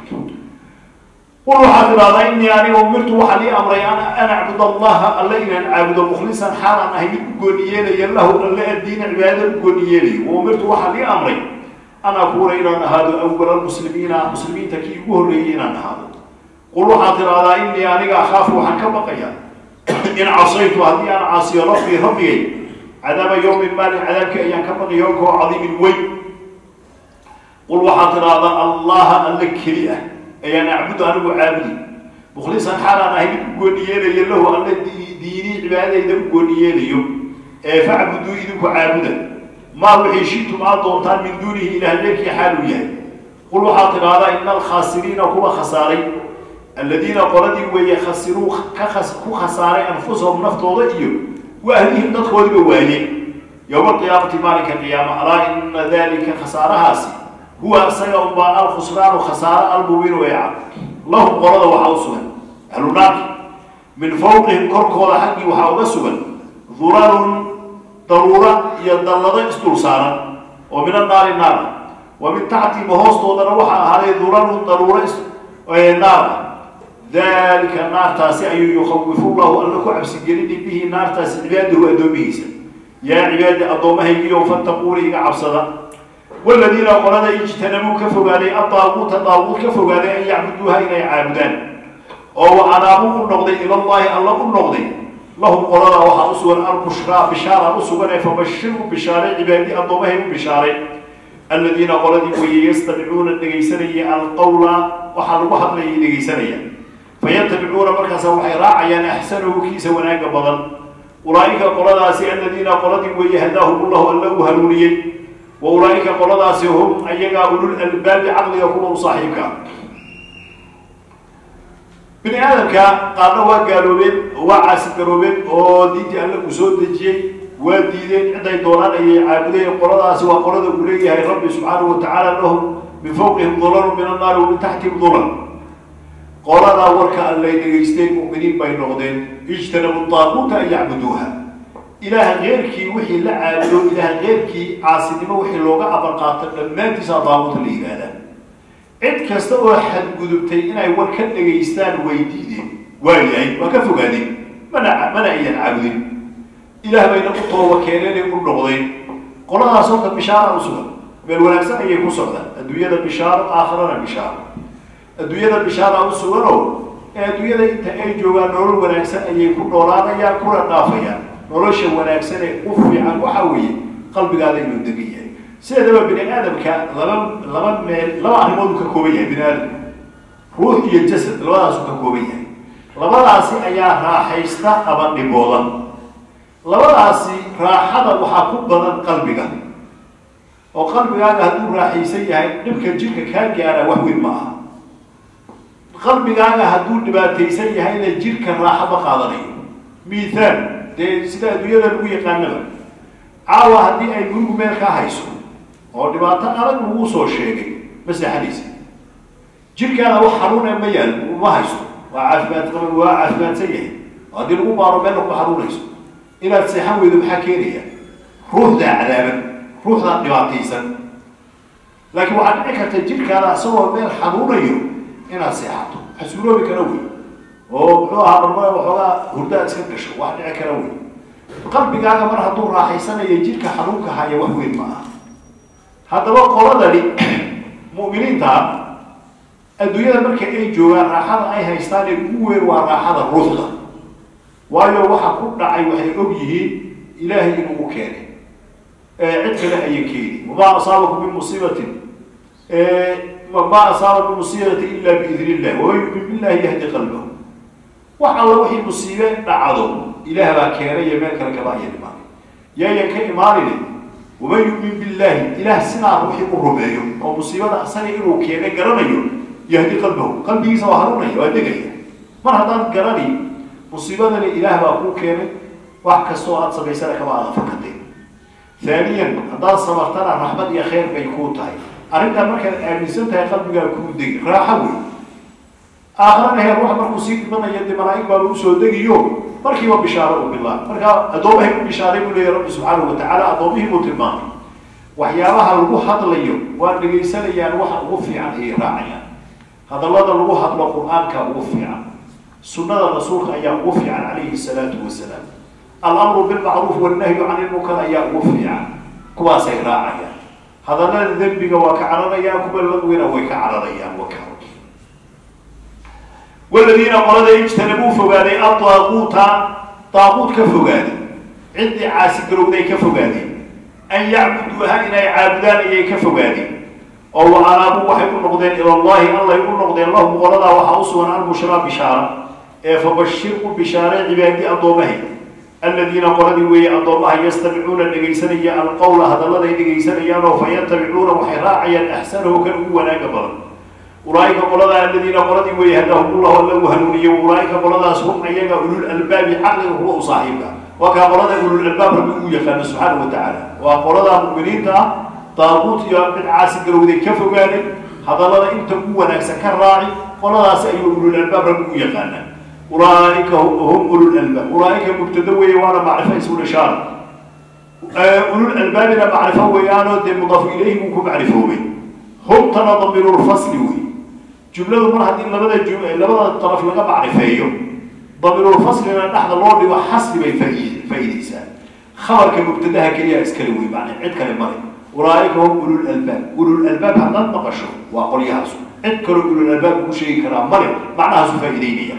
qul waxaad idhahdaa inii aniga umirtu waxaa lii amray an acbud allaha alle inaan caabudo mukhlisan xaalaan ahay mid u gooni yeelaya lahu alle addiina cibaadada u gooni yeelayo wa umirtu waxaa lii amray an akuuna inaan ahaado awala muslimiina muslimiinta kii ugu horreeyey inaan ahaado qul waxaad idhahdaa inii aniga akhaafu waxaan ka baqaya in casaytu haddii aan caasiyo rabbii rabbigay cadaaba yawmin maalin cadaabkii ayaan ka baqi yoomkoo cadiimin weyn qul waxaad tidhaahdaa allaha alle keli ah ayaan acbudu anigu caabudi mukhlisan xaalaan ahay mid u gooni yeelayo lahu alle diinii cibaadadayda u gooni yeelayo ee facbuduu idinku caabuda maa wixii shitum aad doontaan min duunihi ilaah leerkii xaaluu yahay qul waxaad tidhaahdaa ina alkhaasiriina kuwa khasaaray aladiina qoladii weeye khasiruu ku khasaaray anfusahum naftooda iyo wa ahlihim dadkoodiba waaye yowma alqiyaamati maalinka qiyaama alaa ina dalika khasaarahaasi huwa isaga unbaa alkhusraanu khasaaro almubiinu ee cad lahum qolada waxaa u sugan ahlu naarki min fawqihim korkooda xaggii waxaa uga sugan dulalun daruura iyo dallado isdul saaran oo min annaari naara wa min taxtihim hoostoodana waxaa ahaaday dulalun daruuro naara dalika naartaasi ayuu yukawifu llahu alla ku cabsigelini bihi naartaasi cibaadahu addoomihiisa yaa cibaadi addoommahaygiyo fattaquuna iga cabsada waladiina qolada ijtanabuu ka fogaaday adaaguuta daaguud ka fogaaday an yacbuduuha inay caabudaan oo wa anaabuu u noqday ilallahi alla u noqday lahum qolada waxaa u sugan albushraa bishaara u sugan ee fabashirhu bishaaray cibaadi addoomahay u bishaaray aladiina qoladii weye yastamicuuna dhegaysanaya alqawla waxaa lagu hadlayay dhegaysanaya fayatabicuuna markaasa waxay raacayaan axsanahu kiisa wanaaga badan ulaaika qoladaasi aladiina qoladii weeye hadaahum llahu alla u hanuuniyey wa ulaaika qoladaasi hum ayagaa ulul albaabi caqliga kuwa u saaxiibka bini aadamka qaarna waa gaaloobeen oo waa caasi garoobeen oo diintii alle uu soo dejiyey waa diideen ciday doonaan ayay caabudeen qoladaasi waa qolada uu leeyahay rabbi subxaanahu watacaala lahum min fawqihim dulalun min annaari wa min taxtihim dulal qoladaa warka allay dhegaysteen mu'miniin bay noqdeen ijtanabu daaquuta an yacbuduuha ilaah keyrkii wixii la caabudo ilaah keyrkii caasinimo wixii looga amar qaato dhammaantiisaa daaquuta la yidhaahdaa cid kasta oo xadgudubtay inay war ka dhegaystaan way diideen waa yahay waa ka fogaadeen mana mana ayaan caabudin ilaah bayna u tooba keeneenay u noqdeen qoladaas horta bishaara u sugan meel wanaagsan ayay ku socdaan adduunyada bishaaro aakhirana bishaaro adduunyada bishaara u suganoo ee adduunyada inta ay joogaan nolol wanaagsan ayay ku noolaanayaan kuna dhaafayaan nolosha wanaagsan ee u fiican waxa weeye qalbigaada inuu degan yahay sideedaba bini aadamka laba laba meel laba arrimood uu ka kooban yahay bini aadamka ruux iyo jasad labadaasuu ka kooban yahay labadaasi ayaa raaxaysta ama dhibooda labadaasi raaxada waxaa ku badan qalbiga oo qalbigaaga hadduu raaxaysan yahay dhibka jirka kaa gaara wax weyn ma aha qalbigaaga hadduu dhibaataysan yahayna jirka raaxo ma qaadanayo mithaal dee sida adduunyada lagu yaqaanaba caawa haddii ay gurigu meel ka hayso oo dhibaato adag lagu soo sheegay ma seexanaysa jirkaana wax xanuuna ma yaal ma haysto waa caafimaad qaba waa caafimaadsan yahay haddii lagu baaro meel kuma xanuunayso inaad seexan weydo maxaa keenaya ruuxdaa cadaaban ruuxdaa dhibaataysan laakiin waxaad dhici karta jirkaada isagoo meel xanuunayo inaad seexato xasuuloobi kara wey oo muxuu ahaa marmada waxoogaa hurdaad iska gasho wax dhici kara wey qalbigaaga mar hadduu raaxaysanayo jirka xanuunka haya wax weyn ma aha haddaba qoladani mu'miniinta adduunyada marka ay joogaan raaxada ay haystaan ee ugu weyn waa raaxada ruuxda waayo waxa ku dhacay waxay og yihiin ilaahay inuu u keenay cid kale ayan keeni wamaa asaabakum min musiibatin ma asaaba min musiibati ila biidn illah waman yumin billahi yahdi qalbahu wax alla wixii musiibe dhacdo ilaah baa keenay iyo meel kale kaba ayan imaanay yaayan ka imaanine waman yumin billahi ilaah sidaa ruuxii u rumeeyo oo musiibada asaga inuu keenay garanayo yahdi qalbahu qalbigiisa waa hanuunaya waa degaya mar haddaan garani musiibadani ilaah baa kuu keenay wax kastoo aada samaysana kama aada fakatay haaniyan haddaad samartana raxmad iyo khayr bay kuu tahay arrintaa markaad aaminsan tahay qalbigaa kuu degi raaxo wey aakhirana heer wax markuu sii dhimanaya dee malaa-ig baaba usoo degiyo markiiba bishaaro u bilaab markaa addoomahay u bishaaray buu leeyahy rabbi subxaanahu watacaala addoomihii buu tilmaamay waxyaabaha lagu hadlayo waa dhegaysanayaan waxa ugu fiican ayay raacayaan hadallada lagu hadlo qur-aanka ugu fiican sunnada rasuulka ayaa ugu fiican calayhi salaatu wasalaam alamru bilmacruuf wannahyu can ilmunkar ayaa ugu fiican kuwaasay raacayaan hadallada dembiga waa ka cararayaan kuwa lagwina way ka cararayaan waka waladiina qolada ijtanabuu fogaaday adaaquuta daaquut ka fogaaday ciddii caasigarowday ka fogaadeen an yacbuduuha inay caabudaan ayay ka fogaadeen oo wacanaabuu waxay u noqdeen ilallahi allay u noqdeen lahum qoladaa waxaa u sugan albushraa bishaara ee fabashir u bishaare cibaadi addoomahay aladiina qoladii weeye addoomaha yastamicuuna dhegaysanaya alqowla hadalladay dhegaysanayaan oo fa yatabicuuna waxay raacayaan axsanahu kan ugu wanaaga badan ulaaika qoladaa aladiina qoladii weeye hadahumullahu alla u hanuuniye ulaaika qoladaas hum ayaga ulul albaabi caqliga kuwa u saaxiibka waa kaa qolada ulul albaab rabbi uu yaqaano subxaana wa tacaala waa qolada mu'miniinta ah daaquut iyo mid caasi garowday ka fogaaday hadallada inta ugu wanaagsan ka raaci qoladaasi ayuu ulul albaab rabbi u yaqaanaa ulaaika hum ulul albaab ulaaika mubtada weeye waana macrifo ismu ishaara ulul albaabina macrifo weeyaanoo dee mudaafu ilayhi buu ku macrifoobay humtana damiirulfasli wey jumladu mar haddii labada ju labada daraf laga macrifeeyo damiirulfaslina dhexda loo dhigo xasri bay fai faa'iideysaa khabarka mubtadaha keliya iskale wey macnaa cid kale male ulaaika hum ulul albaab ulul albaab haddaad maqasho waa qolyahaasu cid kaloo ulul albaab ugu sheegi karaa male macnahaasu faa'iideynaya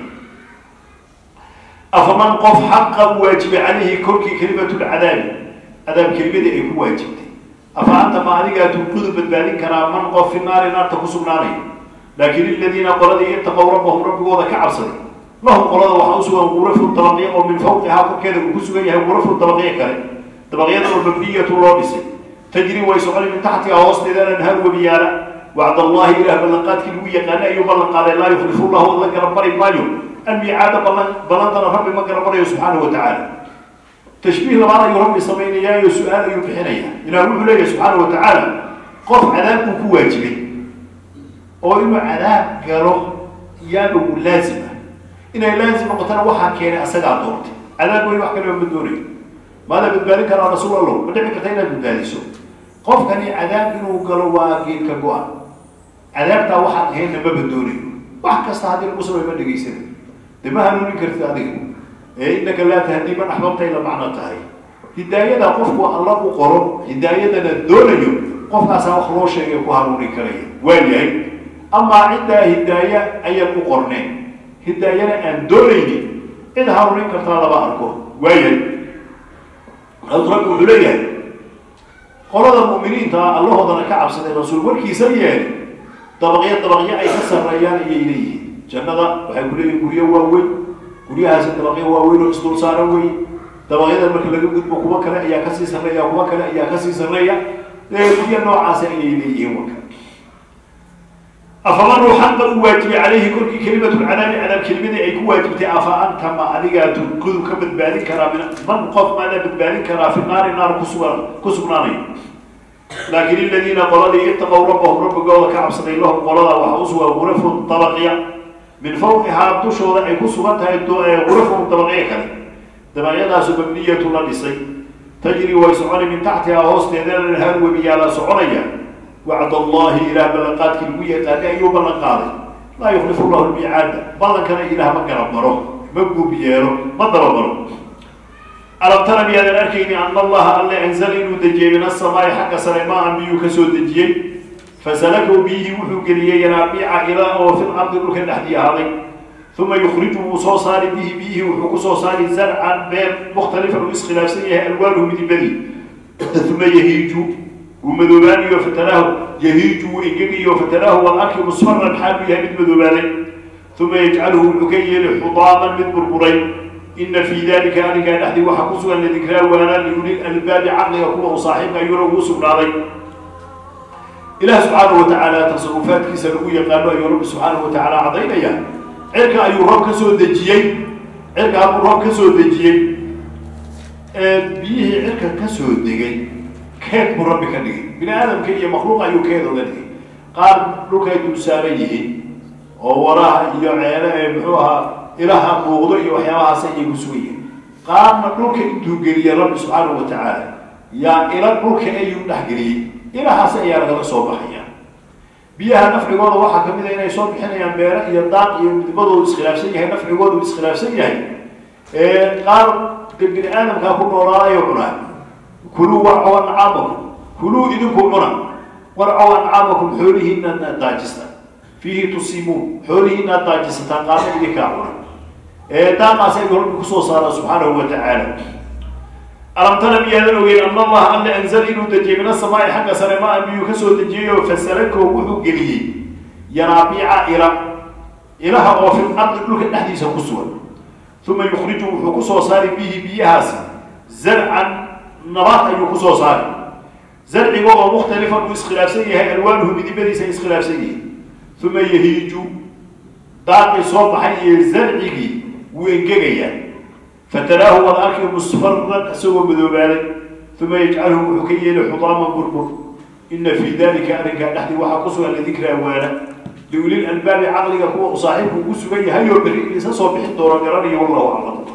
afaman qof xaqa u waajibay calayhi korkii kelimatulcadaabi cadaab kelimadii ay ku waajibtay afa anta ma adigaa tunqudu badbaadin karaa man qof fi naari naarta ku sugnaanaya laakiin iladiina qoladii itaqow rabbahum rabbigooda ka cabsaday lahum qolada waxaa usugan gurafun dabaqyo oo min fawqihaa korkeeda uu ku sugan yahay gurafun dabaqyo kale dabaqyada oo mabniyatu loo dhisay tajri way soconi min taxtiha hoosteeda anhaar webiyaala wacd allahi ilaah ballanqaadkii lagu yaqaana ayuu ballan qaaday laa yuklifu llahu la garabmari maayo almiicaada ballan ballantana rabbi ma garabmarayo subxaanahu wa tacaala tashbiih labaad ayuu rabbi samaynayaayo su-aal ayuu bixinaya ilaah wuxuu leeyahay subxaana wa tacaala qof cadaab uu ku waajibay oo inuu cadaab galo yaaba uu laazim ah inay laazim noqotana waxaa keenay asagaa doontay cadaab weyn wax kaleba ma doonayo maada badbaadin karaa rasuul allow ma dhici karta inaad badbaadiso qofkani cadaab inuu galo waa geedka go-an cadaabtaa waxaan ahaynna maba doonayo wax kasta haddii lagu samay ma dhegaysana de ma hanuunin kartid adiga ee innaka laa tahdii man axbabtay la macno tahay hidaayada qofku alla u qoro hidaayadana doonayo qofkaasaa wax loo sheegay ku hanuunin karaya waayahay amaa ciddaa hidaaya ayaan u qorneen hidaayana aan doonaynin cid hanuunin kartaa lama arko waayahay rabbi wuxuu leeyahay qolada mu'miniinta ah allahoodana ka cabsaday rasuul warkiisa yeelay dabaqyo dabaqyo ay ka sarreeyaan ayay leeyihiin jannada waxay ku leeyihin guryo waaweyn guryahaasi dabaqyo waaweyn oo isdul saaran wey dabaqyada marka laga gudbo kuwa kale ayaa kasii sarreeya kuwa kale ayaa kasii sarreeya guryo noocaasi ayay leeyihiin warka afaman ruuxan ba u waajibay calayhi korkii kelimatulcadaabi cadaab kelimadii ay ku waajibtay afa anta ma adigaa tunkudu ka badbaadin karaa min man qof maadaa badbaadin karaa fi naari naar kusugan ku sugnaanayo laakiin iladiina qoladii itaqow rabbahum rabbigooda ka cabsaday lahum qolada waxaa usugan gurafun dabaqya min fawqihaa dushooda ay ku sugan tahay gurafun dabaqyo kale dabaqyadaasu mabniyatu la dhisay tajri way soconi min taxtihaa hoosteeda anhaar webiyaala soconaya wacd allahi ilaah ballanqaadkii lagu yaqaanay ayuu ballan qaaday laa yuklifu llahu lmiicaada ballankana ilaah ma garab maro ma guub yeelo ma dabamaro alam tara miyaadan arkayni ana allaha alle anzala inuu dejiyey min asamaai xagga sare maa-an biyuu ka soo dejiyey fasalakaw biyihii wuxuu geliyey yanaabiica ilaa oo fil ardi dhulka dhexdii ahaaday uma yukhriju wuu soo saari bihi biyihii wuxuu kusoo saari zarcan beer mukhtalifan uu iskhilaafsan yahay alwaanuhu midibadii uma yahiiju wuu madoobaanayo fatanaahu yahiiju wuu engegayo fatanaahu wal arki musfaran xaalu yahay mid madoobaaday uma yajcaluhu wuxuu ka yeeli xudaaman mid burburay ina fii dalika arrinkaa dhexdii waxaa ku sugan ladikraa waanaa liuli albaabi caqliga kuwa uu saaxiibka ayuuna ugu sugnaaday ilaah subxaanahu watacaala tasarufaadkiisa lagu yaqaano ayuu rabbi subxaanahu watacaala caddaynaya cirka ayuu roob ka soo dejiyey cirka hadduu roob ka soo dejiyey biyihii cirka ka soo degay keed buu rabbi ka dhigay bini aadamka iyo makhluuq ayuu keed oga dhigay qaar dhulkay dul saaran yihiin oo waraha iyo ceele ee muxuu ahaa ilaha muuqdo iyo waxyaabahaas ayay ku sugan yihiin qaarna dhulka intuu geliye rabbi subxaanahu watacaala yaa ila dhulka ayuu dhexgeliyey ilahaas ayaa lagala soo baxaya biyaha nafcigooda waxaa kamid a inay soo bixinayaan beere iyo daaq iyo midmadoodu iskhilaafsan yahay nafcigoodu iskhilaafsan yahay qaar bini aadamkaa ku noolaadayo cunaa kuluu warcow ancaamakum kuluu idinku cuna warcow ancaamakum xoolihiina inaad daajista fiihi tusimuun xoolihiina aad daajisataan qaarna idinkaa cuna daaqaas ayuu rabbi kusoo saara subxaanahu watacaala alam tara miyaadan ogeyn ana allaha alla anzala inuu dejiyey min asamaai xagga sare maa biyuu kasoo dejiyey oo fasalako wuxuu geliyey yanaabiica ila ilaha oo fil ardi dhulka dhexdiisa ku sugan uma yukhriju wuxuu kusoo saari bihi biyahaasi zarcan nabaad ayuu kusoo saari zarciga oo mukhtalifan uu iskhilaafsan yahay alwaanuhu midibadiisa ay iskhilaafsan yihiin uma yahiiju daaqii soo baxay iyo zarcigii wuu engegayaa fataraahu waad arki musfaran isagoo madoobaaday uma yajcaluhu wuxuu ka yeeli xudaaman burbur ina fii dalika arrinkaa dhexdii waxaa ku sugan ladikraa waana liulil albaabi caqliga kuwa u saaxiibku ugu sugan yahay oo berri isa soo bixin doono garanayo wallahu aclam